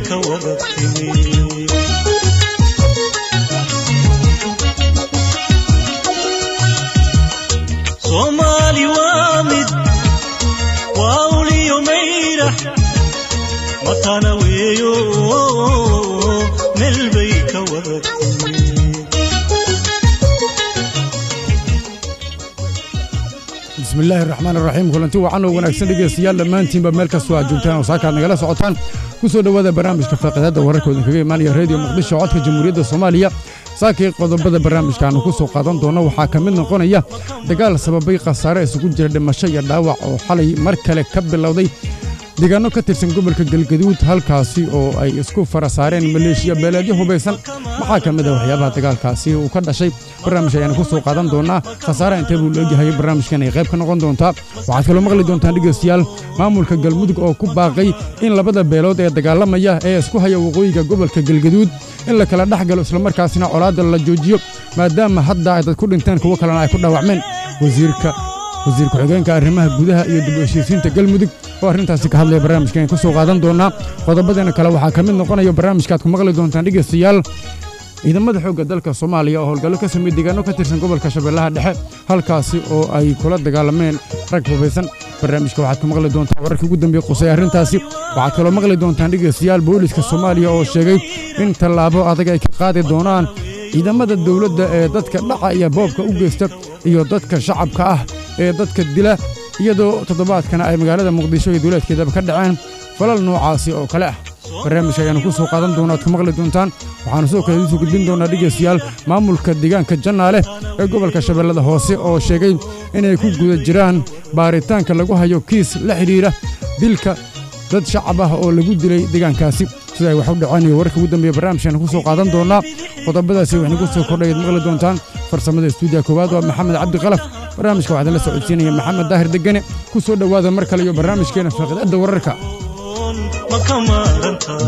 ka wada timi soomaali waa mid waa uliyo mayrax matana weeyo meel bay ka wada timi bismillaahi raxmaan raxiim kulanti wacan oo wanaagsan dhegeystayaal dhammaantiinba meel kastoo aad joogtaan oo saakaad nagala socotaan ku soo dhowaada barnaamijka faaqidaadda wararkooda kaga imaanaya reediyo muqdisho codka jamhuuriyadda soomaaliya saakii qodobada barnaamijkaannu ku soo qaadan doono waxaa ka mid noqonaya dagaal sababay khasaare isugu jira dhimasho iyo dhaawac oo xalay mar kale ka bilowday deegaanno ka tirsan gobolka galgaduud halkaasi oo ay isku fara saareen maleeshiya beeleedyo hubaysan maxaa ka mid ah waxyaabaha dagaalkaasi uu ka dhashay barnaamij ayaanu ku soo qaadan doonaa khasaaraha intee buu leegyahay barnaamijkan ay qayb ka noqon doontaa waxaad kaloo maqli doontaan dhegeystayaal maamulka galmudug oo ku baaqay in labada beelood ee dagaalamaya ee isku haya waqooyiga gobolka galgaduud in la kala dhex galo islamarkaasina colaadda la joojiyo maadaama hadda ay dad ku dhinteen kuwo kalena ay ku dhaawacmeen wasiirka wasiir ku-xigeenka arrimaha gudaha iyo dib u heshiisiinta galmudug oo arrintaasi ka hadlaya barnaamijkan ku soo qaadan doonaa qodobadeena kale waxaa ka mid noqonaya barnaamijkaaad ku maqli doontaan dhegeystayaal ciidamada xoogga dalka soomaaliya oo howlgallo ka sameeyey deegaanno ka tirsan gobolka shabeellaha dhexe halkaasi oo ay kula dagaalameen rag hubaysan barnaamijka waxaad ku maqli doontaan wararkii ugu dambeeye qusay arrintaasi waxaad kaloo maqli doontaan dhegeystayaal booliiska soomaaliya oo sheegay in tallaabo adag ay ka qaadi doonaan ciidamada dawladda ee dadka dhaca iyo boobka u geysta iyo dadka shacabka ah ee dadka dila iyadoo toddobaadkana ay magaalada muqdisho iyo duuleedkeedaba ka dhaceen falal noocaasi oo kale ah barnaamijka ayaannu ku soo qaadan doona ad ku maqli doontaan waxaannu sidoo kale idinsoo gudbin doonaa dhegeystayaal maamulka deegaanka jannaale ee gobolka shabeellada hoose oo sheegay inay ku guda jiraan baaritaanka lagu hayo kiis la xidhiidha dilka dad shacab ah oo lagu dilay deegaankaasi sida ay wax u dhaceen iyo wararka ugu dambeeya barnaamijkaanu ku soo qaadan doonaa qodobadaasi waxaynu ku soo kordhayaad maqli doontaan farsamada stuudiya koowaad waa maxamed cabdi qalaf barnaamijka waxaa la socodsiinaya maxamed daahir degane ku soo dhowaada mar kale iyo barnaamijkeena faaqidaadda wararka ma ka maarantaa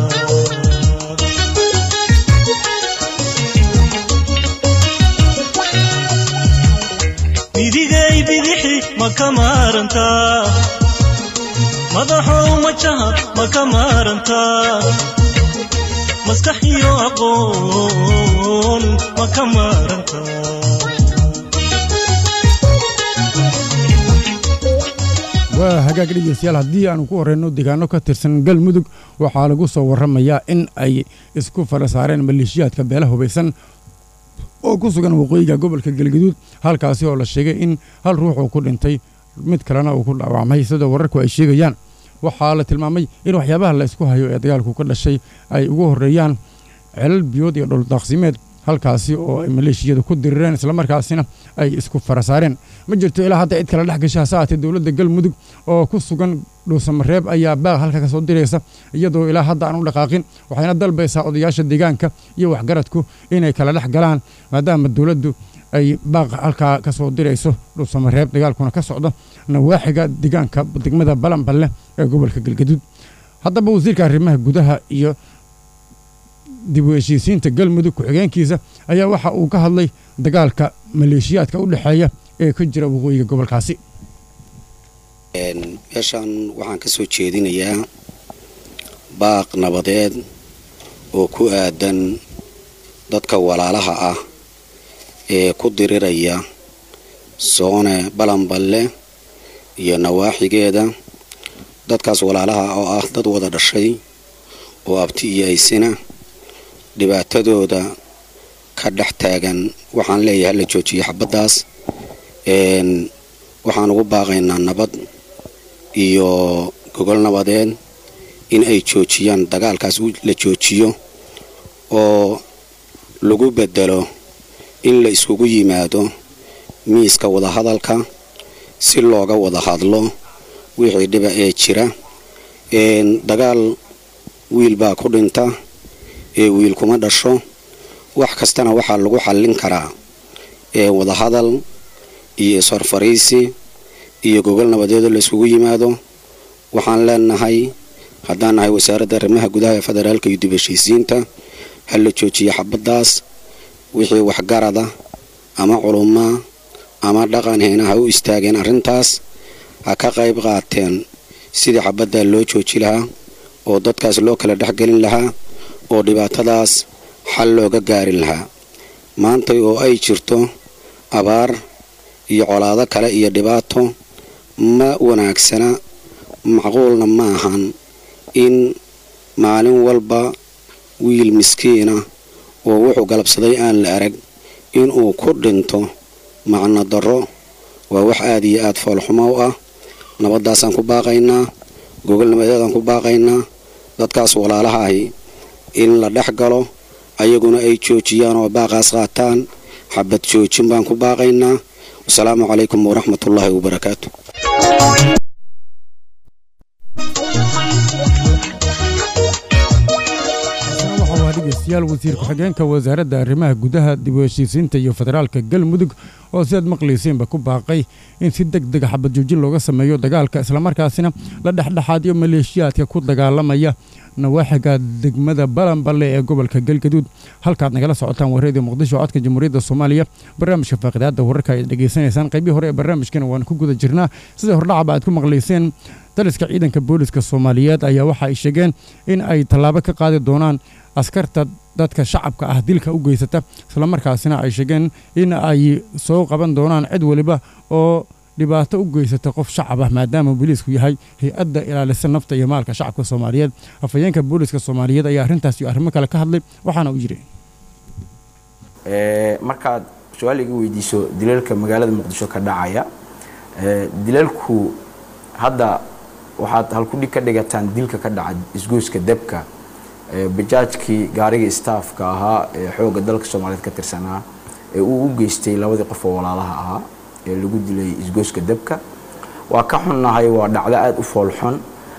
midigay bidixi ma ka maarantaa madaxow majaha ma ka maarantaa maskax iyo aqoon ma ka maarantaa waa hagaag dhegeystayaal haddii aanu ku horreyno deegaanno ka tirsan galmudug waxaa lagu soo warramayaa in ay isku fara saareen maleeshiyaadka beela hubaysan oo ku sugan waqooyiga gobolka galgaduud halkaasi oo la sheegay in hal ruux uu ku dhintay mid kalena uu ku dhaawacmay sida wararku ay sheegayaan waxaa la tilmaamay in waxyaabaha la isku hayo ee dagaalku ka dhashay ay ugu horreeyaan celal biyood iyo dhuldaaqsimeed halkaasi oo ay maleeshiyadu ku dirireen islamarkaasina ay isku fara saareen ma jirto ilaa hadda cid kala dhex gasha hase aatee dowladda galmudug oo ku sugan dhuusamareeb ayaa baaq halka ka soo diraysa iyadoo ilaa hadda aan u dhaqaaqin waxayna dalbaysaa odayaasha deegaanka iyo waxgaradku inay kala dhex galaan maadaama dowladdu ay baaq halkaa ka soo dirayso dhuusamareeb dagaalkuna ka socdo nawaaxiga deegaanka degmada balanballe ee gobolka galgaduud haddaba wasiirka arrimaha gudaha iyo dib u heshiisiinta galmudug ku-xigeenkiisa ayaa waxa uu ka hadlay dagaalka maleeshiyaadka u dhexeeya ee ka jira waqooyiga gobolkaasi meeshaan waxaan ka soo jeedinayaa baaq nabadeed oo ku aadan dadka walaalaha ah ee ku diriraya soone balanballe iyo nawaaxigeeda dadkaas walaalaha oo ah dad wada dhashay oo abti iyo aysina dhibaatadooda ka dhex taagan waxaan leeyahay hala joojiyo xabaddaas waxaan ugu baaqaynaa nabad iyo gogol nabadeed in ay joojiyaan dagaalkaas la joojiyo oo lagu bedelo in la iskugu yimaado miiska wadahadalka si looga wada hadlo wixii dhiba ee jira dagaal wiil baa ku dhinta ee wiil kuma dhasho wax kastana waxaa lagu xallin karaa ee wadahadal iyo ishorfariisi iyo gogol nabadeedoo la iskugu yimaado waxaan leenahay haddaan nahay wasaaradda arrimaha gudaha ee federaalka iyo dib heshiisiinta ha la joojiyo xabaddaas wixii waxgarada ama culumaa ama dhaqan heena ha u istaageen arrintaas ha ka qayb qaateen sidii xabaddaa loo jooji lahaa oo dadkaas loo kala dhexgelin lahaa oo dhibaatadaas xal looga gaarin lahaa maanta oo ay jirto abaar iyo colaado kale iyo dhibaato ma wanaagsana macquulna ma ahan in maalin walba wiil miskiina oo wuxuu galabsaday aan la arag inuu ku dhinto macno darro waa wax aada iyo aada foolxumo u ah nabaddaasaan ku baaqaynaa gogolnimadeedaan ku baaqaynaa dadkaas walaalaha ahi in la dhex galo ayaguna ay joojiyaan oo baaqaas qaataan xabad joojin baan ku baaqaynaa wasalaamu calaykum waraxmatullaahi wabarakaatu dhegeystayaal wasiir ku-xigeenka wasaaradda arrimaha gudaha dib u heshiisiinta iyo federaalka galmudug oo sidaad maqlayseenba ku baaqay in si deg dega xabad joojin looga sameeyo dagaalka islamarkaasina la dhexdhexaadiyo maleeshiyaadka ku dagaalamaya nawaaxiga degmada balanballe ee gobolka galgaduud halkaad nagala socotaan wareedii muqdisho codka jamhuuriyadda soomaaliya barnaamijka faaqidaadda wararka ayaad dhegaysanaysaan qaybii hore ee barnaamijkana waan ku guda jirnaa sida hordhacaba aad ku maqlayseen daliska ciidanka booliska soomaaliyeed ayaa waxa ay sheegeen in ay tallaabo ka qaadi doonaan askarta dadka shacabka ah dilka u geysata islamarkaasina ay sheegeen in ay soo qaban doonaan cid waliba oo dhibaato u geysata qof shacab ah maadaama booliisku yahay hay-adda ilaalisa nafta iyo maalka shacabka soomaaliyeed afhayeenka booliska soomaaliyeed ayaa arrintaas iyo arrimo kale ka hadlay waxaana u yidhi markaad su-aal iga weydiiso dilalka magaalada muqdisho ka dhacaya dilalku hadda waxaad halkudhig ka dhigataan dilka ka dhaca isgoyska debka bajaajkii gaarigii staafka ahaa ee xoogga dalka soomaaliyeed ka tirsanaa ee uu u geystay labadii qof oo walaalaha ahaa ee lagu dilay isgoyska debka waa ka xunnahay waa dhacdo aada u foolxun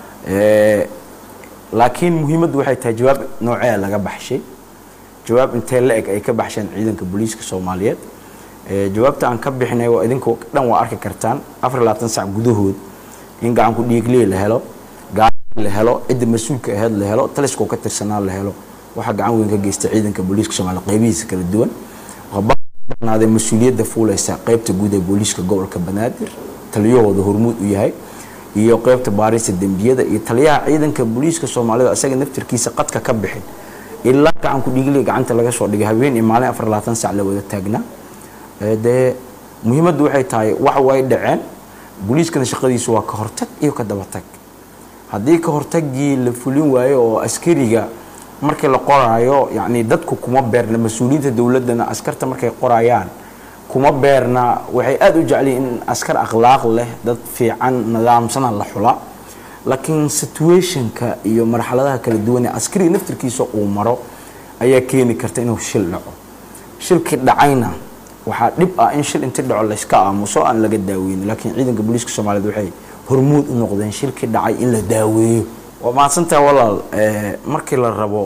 laakiin muhiimaddu waxay tahay jawaab noocee laga baxshay jawaab intee la eg ay ka baxsheen ciidanka booliiska soomaaliyeed jawaabta aan ka bixinay waa idinku dhan waa arki kartaan afar labaatan sac gudahood in gacanku dhiigliye la helo la helo cidda mas-uulka aheyd la helo taliskoo ka tirsanaa la helo waxaa gacan weyn ka geysta ciidanka booliiska soomaliya qaybihiisa kala duwan banaaday mas-uuliyadda fuuleysa qaybta guud ee booliiska gobolka banaadir taliyahooda hormuud u yahay iyo qaybta baarista dembiyada iyo taliyaha ciidanka booliiska soomaalida isaga naftirkiisa qadka ka bixin ilaa gacanku dhiigliya gacanta laga soo dhigay habeen iyo maalin afar labaatan sac la wada taagnaa dee muhiimaddu waxay tahay wax way dhaceen booliiskana shaqadiisu waa ka hortag iyo ka dabatag haddii ka hortagii la fulin waayo oo askariga markii la qoraayo yacni dadku kuma beerna mas-uuliyiinta dowladdana askarta markay qorayaan kuma beerna waxay aada u jecliyiin in askar akhlaaq leh dad fiican nidaamsana la xula laakiin situationka iyo marxaladaha kala duwan ee askariga naftirkiisa uu maro ayaa keeni karta inuu shil dhaco shilkii dhacayna waxaa dhib ah in shil inti dhaco layska aamuso aan laga daaweynin laakiin ciidanka booliiska soomaaliyeed waxay hormuud u noqdeen shilkii dhacay in la daaweeyo waa mahadsantaha walaal markii la rabo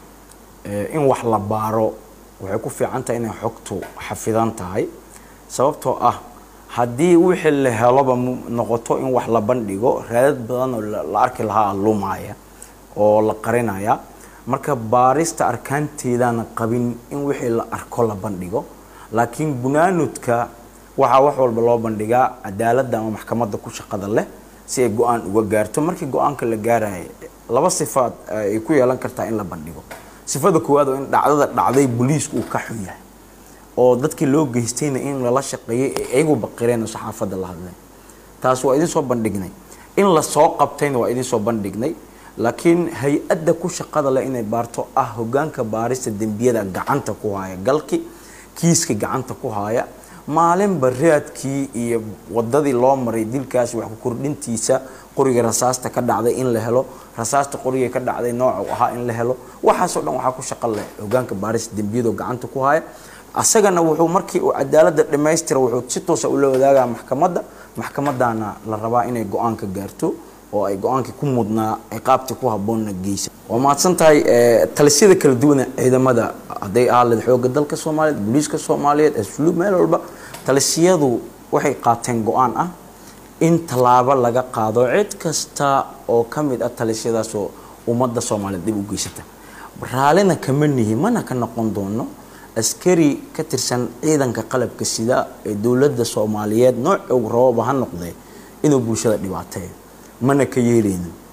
in wax la baaro waxay ku fiican tahay inay xogtu xafidan tahay sababtoo ah haddii wixii la heloba noqoto in wax la bandhigo raadad badan oo la arki lahaa lumaya oo la qarinaya marka baarista arkaanteedana qabin in wixii la arko la bandhigo laakiin bunaanudka waxaa wax walba loo bandhigaa cadaaladda ama maxkamadda ku shaqada leh si ay go-aan uga gaarto markii go-aanka la gaaraya laba sifaad ay ku yeelan kartaa in la bandhigo sifada koowaad oo in dhacdada dhacday booliisku uu ka xun yahay oo dadkii loo geystayna in lala shaqeeyay ee iyagu baqireen oo saxaafadda la hadleen taas waa idin soo bandhignay in la soo qabtayna waa idin soo bandhignay laakiin hay-adda ku shaqada leh inay baarto ah hogaanka baarista dembiyada gacanta ku haya galki kiiska gacanta ku haya maalinba raadkii iyo wadadii loo maray dilkaas wax ku kordhintiisa qoriga rasaasta ka dhacday in la helo rasaasta qoriga ka dhacday noocu ahaa in la helo waxaasoo dhan waxaa ku shaqo leh hogaanka baarista dembiyadoo gacanta ku haya asagana wuxuu markii uu cadaaladda dhammaystira wuxuu si toosa ula wadaagaa maxkamadda maxkamaddaana la rabaa inay go-aanka gaarto oo ay go-aankii ku mudnaa ciqaabtii ku habboonna geysa waa mahadsan tahay talisyada kala duwana ciidamada hadday ahaaleed xoogga dalka soomaaliyeed booliiska soomaaliyeed asluub meel walba talisiyadu waxay qaateen go-aan ah in tallaabo laga qaado cid kasta oo ka mid ah talisyadaasoo ummadda soomaaliyeed dib u geysata raallina kama nihi mana ka noqon doono askari ka tirsan ciidanka qalabka sida ee dowladda soomaaliyeed nooc og rababa ha noqdee inuu bulshada dhibaateeyo mana ka yeelayno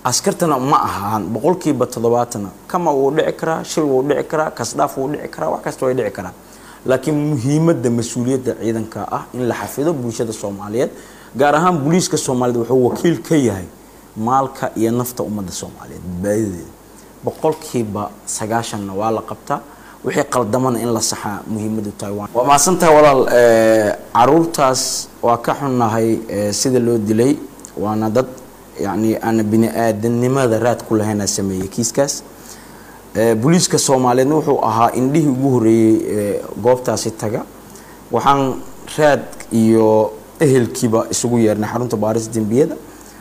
askartana ma ahaan boqolkiiba toddobaatana kama wuu dhici karaa shil wuu dhici karaa kasdhaaf wuu dhici karaa wax kasta way dhici karaa laakiin muhiimadda mas-uuliyadda ciidanka ah in la xafido bulshada soomaaliyeed gaar ahaan booliiska soomaaliyeed wuxuu wakiil ka yahay maalka iyo nafta ummadda soomaaliyeed badbaadadeeda boqolkiiba sagaashanna waa la qabtaa wixii qaldamana in la saxaa muhiimadu tahay waa mahadsantahay walaal caruurtaas waa ka xunnahay sida loo dilay waana dad yacni aan bini aadanimada raad ku lahaynaa sameeyey kiiskaas booliiska soomaaliyeedna wuxuu ahaa indhihii ugu horreeyey goobtaasi taga waxaan raad iyo ehelkiiba isugu yeernay xarunta baarista dembiyada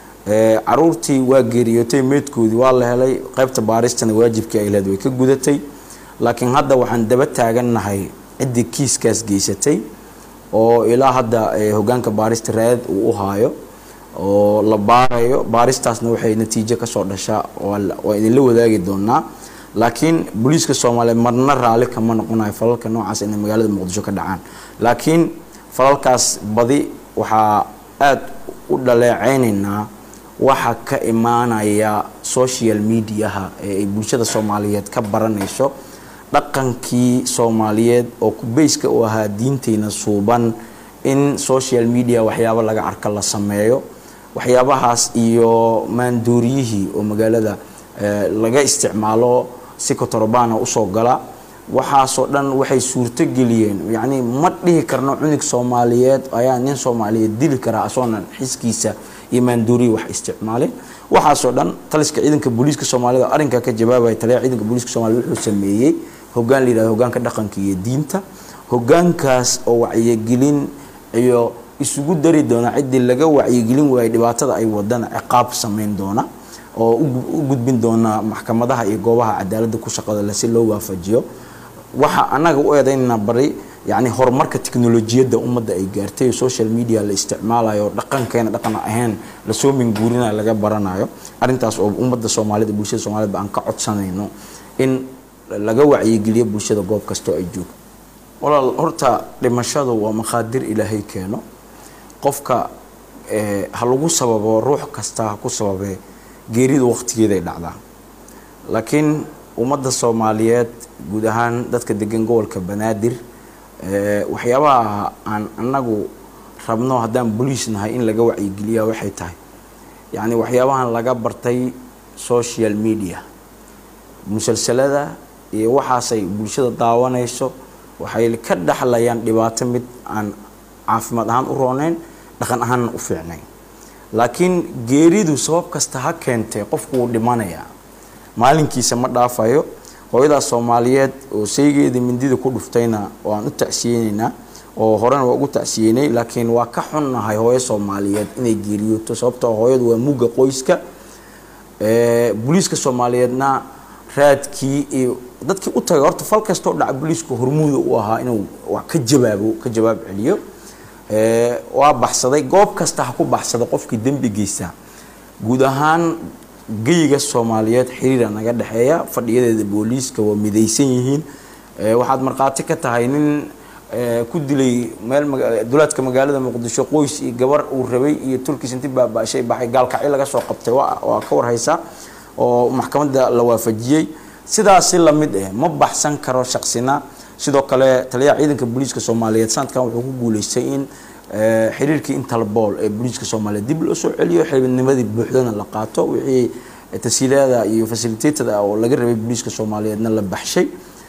caruurtii waa geeriyootay meydkoodii waa la helay qaybta baaristana waajibkii ay lehed way ka gudatay laakiin hadda waxaan daba taagannahay ciddii kiiskaas geysatay oo ilaa hadda hogaanka baarista raadad uu u haayo oo la baarayo baaristaasna waxay natiijo kasoo dhashaa waa idinla wadaagi doonaa laakiin booliiska soomaaliyeed marna raalli kama noqonayo falalka noocaas inay magaalada muqdisho ka dhacaan laakiin falalkaas badi waxaa aada u dhaleeceynaynaa waxa ka imaanaya social mediaha ee ay bulshada soomaaliyeed ka baranayso dhaqankii soomaaliyeed oo kubeyska u ahaa diinteyna suuban in social media waxyaabo laga arka la sameeyo waxyaabahaas iyo maanduuriyihii oo magaalada laga isticmaalo si kotorobana usoo gala waxaasoo dhan waxay suurto geliyeen yacni ma dhihi karno cunug soomaaliyeed ayaa nin soomaaliyeed dili karaa asoonan xiskiisa iyo maanduuriyi wax isticmaalin waxaasoo dhan taliska ciidanka booliiska soomaaliyed oo arrinkaa ka jawaabaya taliyaha ciidanka booliiska soomaaliyed wuxuu sameeyey hogaan la yidhahdo hogaanka dhaqanka iyo diinta hogaankaas oo wacyigelin iyo isugu dari doona ciddii laga wacyigelin waayay dhibaatada ay wadana ciqaab sameyn doona oo u gudbin doona maxkamadaha iyo goobaha cadaaladda ku shaqada leh si loo waafajiyo waxa annaga u eedaynana bari yacni horumarka teknolojiyadda ummadda ay gaartay social media la isticmaalayo dhaqankeena dhaqan ahayn lasoo minguurinayo laga baranayo arrintaas oo ummadda soomaaliyed bulshada soomaaliyed ba aan ka codsanayno in laga wacyigeliyo bulshada goob kastoo ay joogto walaal horta dhimashadu waa maqaadir ilaahay keeno qofka ha lagu sababo ruux kasta ha ku sababee geeridu waqtigeeday dhacdaa laakiin ummadda soomaaliyeed guud ahaan dadka degan gobolka banaadir waxyaabaha aan anagu rabno haddaan boliis nahay in laga wacyigeliya waxay tahay yacni waxyaabahan laga bartay social media musalsalada iyo waxaasay bulshada daawanayso waxay ka dhexlayaan dhibaato mid aan caafimaad ahaan u rooneyn dhaqan ahaanna u fiicnayn laakiin geeridu sabab kasta ha keentee qofku wuu dhimanayaa maalinkiisa ma dhaafayo hooyadaas soomaaliyeed oo saygeeda mindida ku dhuftayna waan u tacsiyeyneynaa oo horena waa ugu tacsiyeynay laakiin waa ka xunnahay hooyo soomaaliyeed inay geeriyooto sababtoo hooyadu waa mugga qoyska booliiska soomaaliyeedna raadkii iyo dadkii u tagay horta fal kastoo dhaca booliisku hormuuda u ahaa inuu ka jawaabo ka jawaab celiyo waa baxsaday goob kasta ha ku baxsada qofkii dembi geysta guud ahaan geyiga soomaaliyeed xiriira naga dhexeeya fadhiyadeeda booliiska waa midaysan yihiin waxaad markhaati ka tahay nin ku dilay meel dulaadka magaalada muqdisho qoys iyo gabar uu rabay iyo turkiis inti baabashay baxay gaalkacyo laga soo qabtay waa ka warhaysaa oo maxkamadda la waafajiyey sidaasi lamid eh ma baxsan karo shaqsina sidoo kale taliyaha ciidanka booliiska soomaaliyeed sanadkan wuxuu ku guuleystay in xiriirkii interbool ee booliiska soomaaliyeed dib loo soo celiyo xildhibnimadii buuxdana la qaato wixii tasiilaada iyo fasilitatada oo laga rabay booliiska soomaaliyeedna la baxshay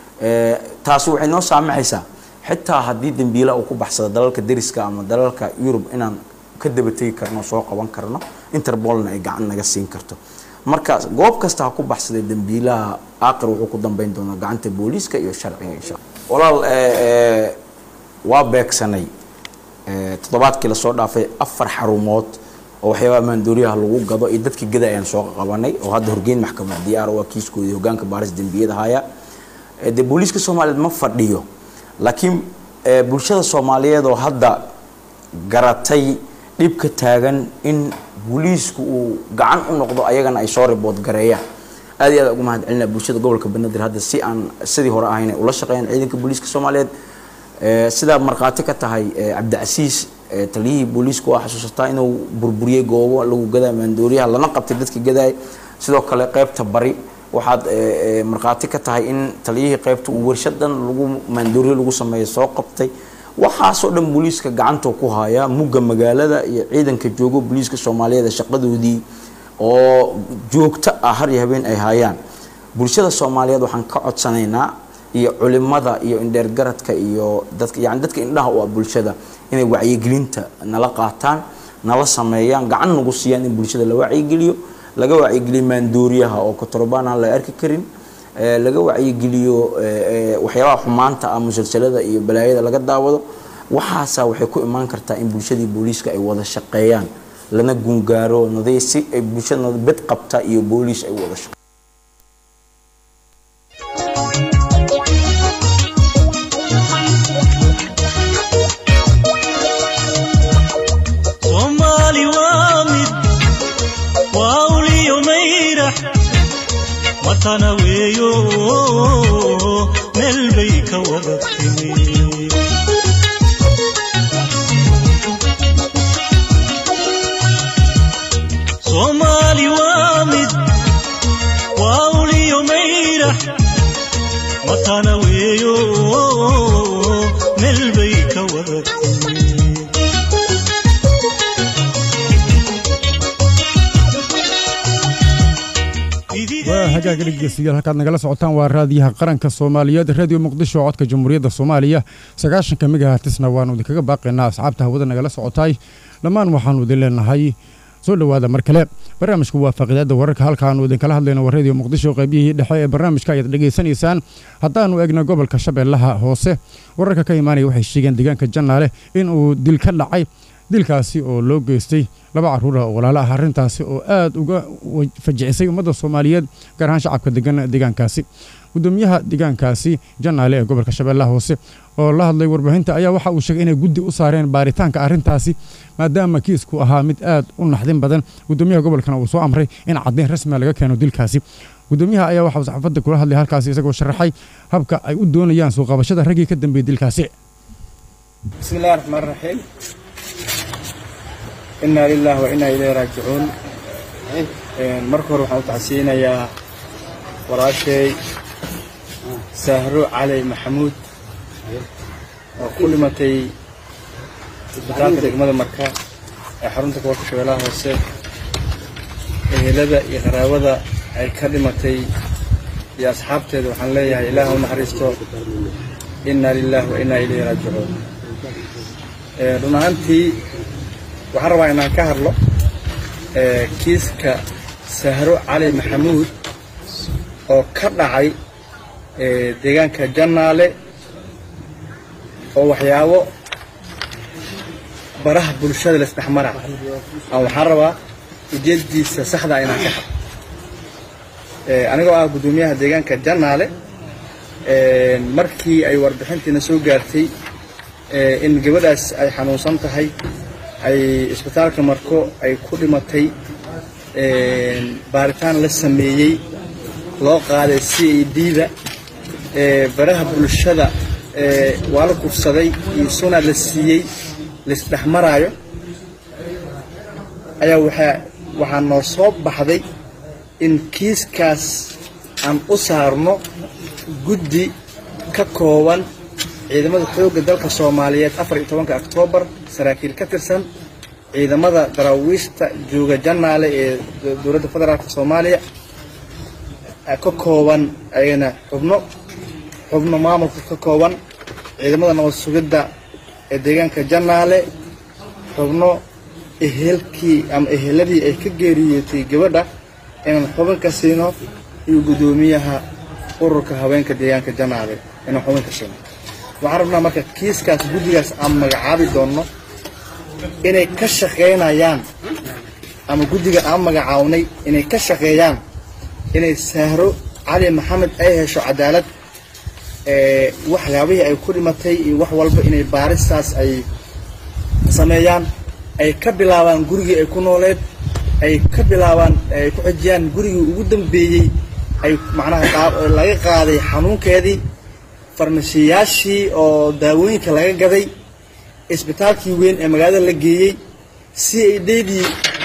taasi waxay noo saamaxaysaa xitaa haddii dembiila uu ku baxsado dalalka deriska ama dalalka yurub inaan ka dabategi karno soo qaban karno interbolna ay gacan naga siin karto marka goob kasta ha ku baxsaday dembiilaha aaqir wuxuu ku dambeyn doonaa gacanta booliiska iyo sharciga insha walaal waa beegsanay toddobaadkii lasoo dhaafay afar xarumood oo waxyaabaha maandooriyaha lagu gado iyo dadkii gada ayaan soo qabanay oo hadda horgeyn maxkamad diyaar waa kiiskoodii hogaanka baaris dembiyada haya dee booliiska soomaaliyeed ma fadhiyo laakiin bulshada soomaaliyeed oo hadda garatay dhibka taagan in booliisku uu gacan u noqdo ayagana ay soo ribood gareeyaan aad iyo aad ugu mahad celinaa bulshada gobolka banaadir hadda si aan sidii hore ahayn ay ula shaqeeyaan ciidanka booliiska soomaaliyeed sidaa markhaati ka tahay cabdicasiis taliyihii booliisku waa xasuusataa inuu burburiyey goobo lagu gadaa maandooriyaha lana qabtay dadkii gadaay sidoo kale qaybta bari waxaad eh, eh, markhaati ka tahay in taliyihii qaybta uu warshadan lagu maandooriye lagu sameeyo soo qabtay waxaasoo dhan booliiska gacanta ku haya mugga magaalada iyo ciidanka joogo booliiska soomaaliyeed ee shaqadoodii oo joogto ah har iyo habeen ay hayaan bulshada soomaaliyeed waxaan ka codsanaynaa iyo culimada iyo indheergaradka iyo dadka yani dadka indhaha u ah bulshada inay wacyigelinta nala qaataan nala sameeyaan gacan nagu siiyaan in bulshada la wacyigeliyo laga wacyigeliyo maandooriyaha oo kotorobaan aan la arki karin ee, laga wacyigeliyo ee, ee, waxyaabaha xumaanta ah musalsalada iyo balaayada laga daawado waxaasaa waxay ku imaan kartaa in bulshadii booliiska ay wada shaqeeyaan lana gungaaro naday si ay bulshada bed qabta iyo booliis ay u wada shaqeeyaan soomaali waa mid waa uliyo mayrax watana weeyo meel bay ka wada timi soomaali waa mid waa uliyo mayrax watana weeyo meel bay ka wada timi waa hagaaga dhegeystayaal halkaad nagala socotaan waa raadiyaha qaranka soomaaliyeed radio muqdisho codka jamhuuriyadda soomaaliya sagaashanka megahatisna waanu idinkaga baaqaynaa asxaabta hawada nagala socotaay dhammaan waxaanu idin leenahay soo dhowaada mar kale barnaamijku waa faaqidaada wararka halkaanu idinkala hadlayno waa radio muqdisho qaybiyihii dhexe ee barnaamijka ayaad dhegaysanaysaan haddaanu egno gobolka shabeellaha hoose wararka ka imaanaya waxay sheegeen deegaanka jannaale in uu dil ka dhacay dilkaasi oo loo geystay laba carruur ah oo walaalo ah arrintaasi oo aad uga wa- fajicisay ummadda soomaaliyeed gaar ahaan shacabka degan deegaankaasi gudoomiyaha deegaankaasi jannaale ee gobolka shabeellaha hoose oo la hadlay warbaahinta ayaa waxa uu sheegay inay guddi u saareen baaritaanka arrintaasi maadaama kiisku ahaa mid aad u naxdin badan gudoomiyaha gobolkana uu soo amray in caddayn rasmiga laga keeno dilkaasi gudoomiyaha ayaa waxauu saxaafadda kula hadlay halkaasi isagoo sharaxay habka ay u doonayaan soo qabashada raggii ka dambeeyey dilkaasi بسم الله الرحمن الرحيم إنا لله وإنا إليه راجعون Een, marka hore waxaan u tacsiinayaa walaashay sahro cali maxamuud oo ku dhimatay isbitaalka degmada marka ee xarunta gobolka shabeellaha hoose ehelada iyo qaraabada ay ka dhimatay iyo asxaabteeda waxaan leeyahay ilaah u naxariisto inna lillahi wa inna ilayhi raajicuun Ee, run ahaantii waxaan rabaa inaan ka hadlo ee, kiiska sahro cali maxamuud oo ka dhacay ee, deegaanka jannaale oo waxyaabo baraha bulshada laisdhexmara aan waxaan rabaa ujeeddiisa saxda inaan ka hadlo Ee, anigoo ah guddoomiyaha deegaanka jannaale ee, markii ay warbixintiina soo gaartay ee, in gabadhaas ay xanuunsan tahay ay isbitaalka marko ay ku dhimatay ee, baaritaan la sameeyey loo qaaday c a d-da baraha bulshada ee, waa la kufsaday iyo suna la siiyey laisdhexmaraayo ayaa waxaa waxaa noo soo baxday in kiiskaas aan u saarno guddi ka kooban ciidamada xoogga dalka soomaaliyeed afar iyo tobanka oktoobar saraakiil ka tirsan ciidamada daraawiishta jooga jannaale ee do- dowladda federaalka soomaaliya eh, ka kooban ayagana xubno xubno maamulka ka kooban ciidamada nabad sugidda ee deegaanka jannaale xubno ehelkii ama eheladii ay ka geeriyootay gabadha inaan xubin ka siino iyo guddoomiyaha ururka haweenka deegaanka jannaale inaan xubin ka siino waxaan rabnaa marka kiiskaas guddigaas aan magacaabi doonno inay ka shaqaynayaan ama guddiga aan magacawnay inay ka shaqeeyaan inay sahro cali maxamed ay hesho cadaalad ee waxyaabihii ay ku dhimatay iyo wax walba inay baaristaas ay sameeyaan ay ka bilaabaan gurigii ay ku nooleed ay ka bilaabaan ay ku xijiyaan gurigii ugu dambeeyey ay macnaha qaab- laga qaaday xanuunkeedii farmashiyaashii oo daawooyinka laga gaday isbitaalkii weyn ee magaalada la geeyey si ay dheedii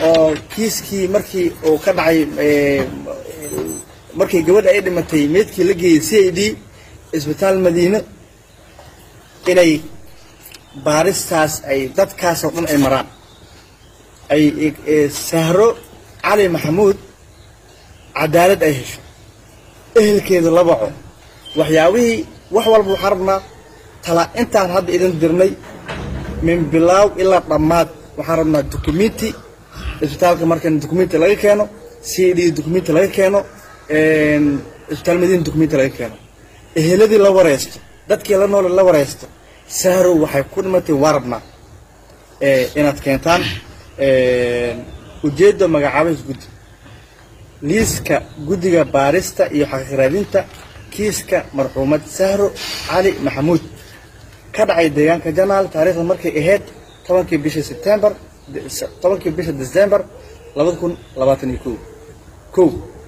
oo kiiskii markii uu ka dhacay eh, markii gabadha ay dhimatay meydkii la geeyey c i d isbitaal madiine inay baaristaas ay dadkaas oo dhan ay maraan ay eh, sahro cali maxamuud cadaalad ay hesho ehelkeeda la baco waxyaabihii wax walba waxaan rabnaa tala intaan hadda idin dirnay min bilaaw ilaa dhammaad waxaan rabnaa dukumenti isbitaalka markan dukumenti laga keeno c d dukumenti laga keeno isbitaal madiina dukumenti laga keeno eheladii la wareysto dadkii la noole la wareysto sahrow waxay ku dhimatay waa rabnaa eh, inaad keentaan ujeedda magacaabahis guddi liiska guddiga baarista iyo xaqiiqraadinta kiiska marxuumad sahro cali maxamuud ka dhacay deegaanka janaal taariikhda markay ahayd tobankii bisha sebtembar tobankii bisha december labada kun labaatan iyo kow kow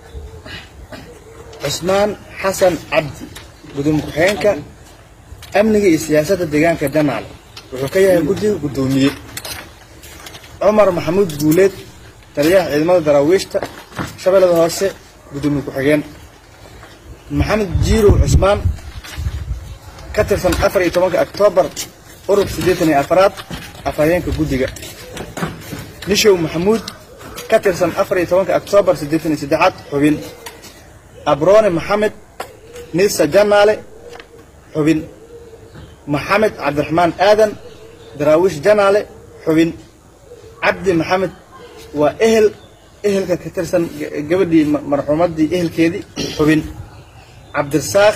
cusmaan xasan cabdi gudoomiye ku-xigeenka amniga iyo siyaasadda deegaanka janaal wuxuu ka yahay guddiga guddoomiye cumar maxamuud guuleed taliyaha ciidamada daraawiishta shabeellada hoose gudoomiye ku-xigeen maxamed jiirow cusmaan ka tirsan afar iyo tobanka oktoobar urub siddeetan iyo afaraad afhayeenka guddiga nishow maxamuud ka tirsan afar iyo tobanka oktoobar siddeetan iyo saddexaad xubin abroone maxamed nisa janaale xubin maxamed cabdiraxmaan aadan daraawiish janaale xubin cabdi maxamed waa ehel ehelka ka tirsan gabadhii marxuumaddii ehelkeedii xubin cabdirasaaq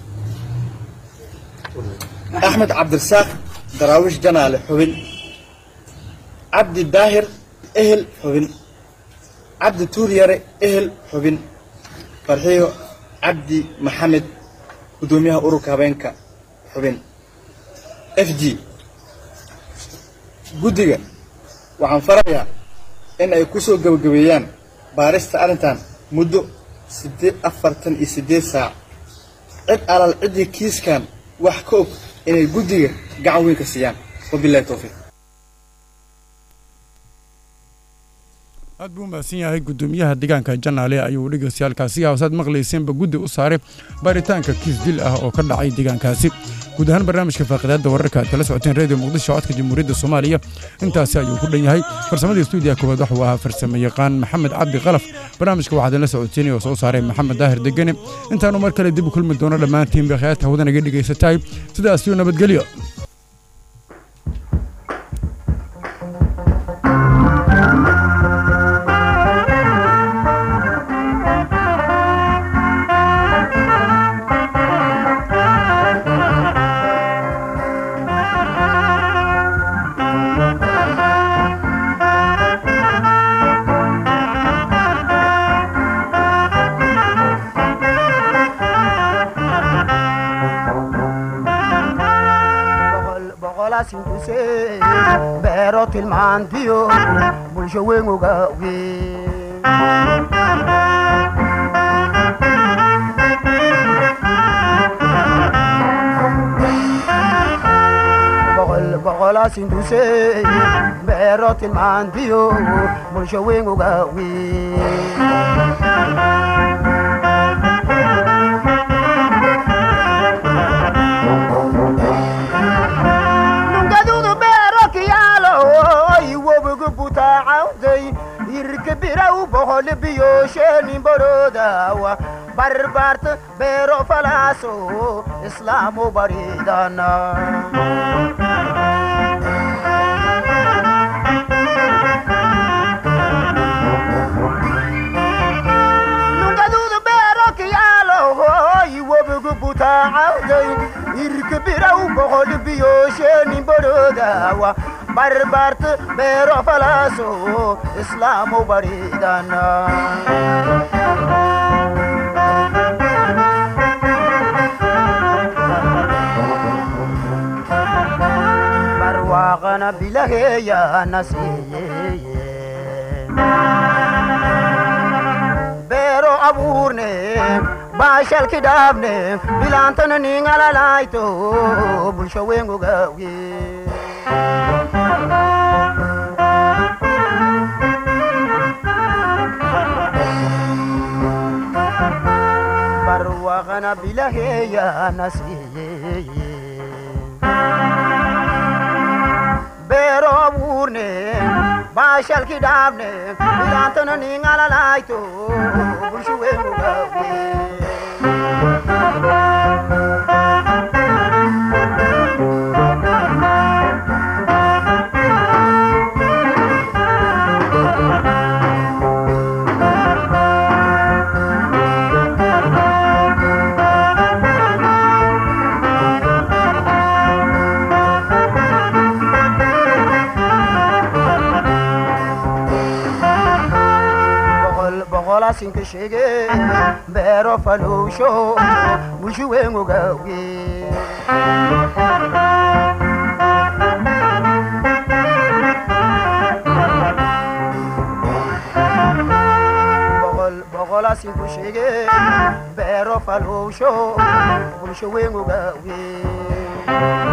axmed cabdirasaaq daraawiish janaale xubin cabdi daahir ehel xubin cabdi tuuryare ehel xubin farxiyo cabdi maxamed guddoomiyaha ururka habeenka xubin f g guddiga waxaan farayaa in ay ku soo gebagabeeyaan baarista arrintan muddo siddeed afartan iyo siddeed saac cid alal ciddii kiiskan wax ka og inay guddiga gacan weyn ka siiyaan wabillahi towfiiq aad buu mahadsan yahay guddoomiyaha deegaanka janaale ayuu dhegeystayaaalkaasi haasaad maqlayseenba guddi u saaray baaritaanka kiis dil ah oo ka dhacay deegaankaasi guud ahaan barnaamijka faaqidaadda wararka aad kala socoteen reediyo muqdisho codka jamhuuriyadda soomaaliya intaasi ayuu ku dhan yahay farsamadii stuudiyaha koowaad waxuu ahaa farsamo yaqaan maxamed cabdi qalaf barnaamijka waxaa idinla socoteynay oo soo saaray maxamed daahir degene intaanu mar kale dib u kulmi doono dhammaantiin bakhayaadka hawdanaga dhegaysatahay sidaasiyo nabadgelyo boqolaasinduse beero tilmaantiyo bulsho weyn ogaawe boqolaasinduse beero tilmaantiyo bulsho weyn ogaawe irkabiraw boqol biyosheenin borodaawa barbaarta beero falaaso islaamu baridana nungadudu beero kiyaalo wobigu butaacawday irkabiraw boqol biyosheenin borodaawa barbaarta beero falaaso islaamu baridana barwaaqana bilaheeyana siiyeye beero abuurne baashalki dhaabne bilaantana ningalalaayto bulsho weyn ogaawe ana bilaheeya nasiiyey beero abuurne baashalki dhaabne bilaantana ningalalaayto bulsho weynugaawe boqol boqolaasinka sheege beero faluusho bulsho weynugaawe boqol boqolaasinku sheege beero faluusho bulsho weynugaawe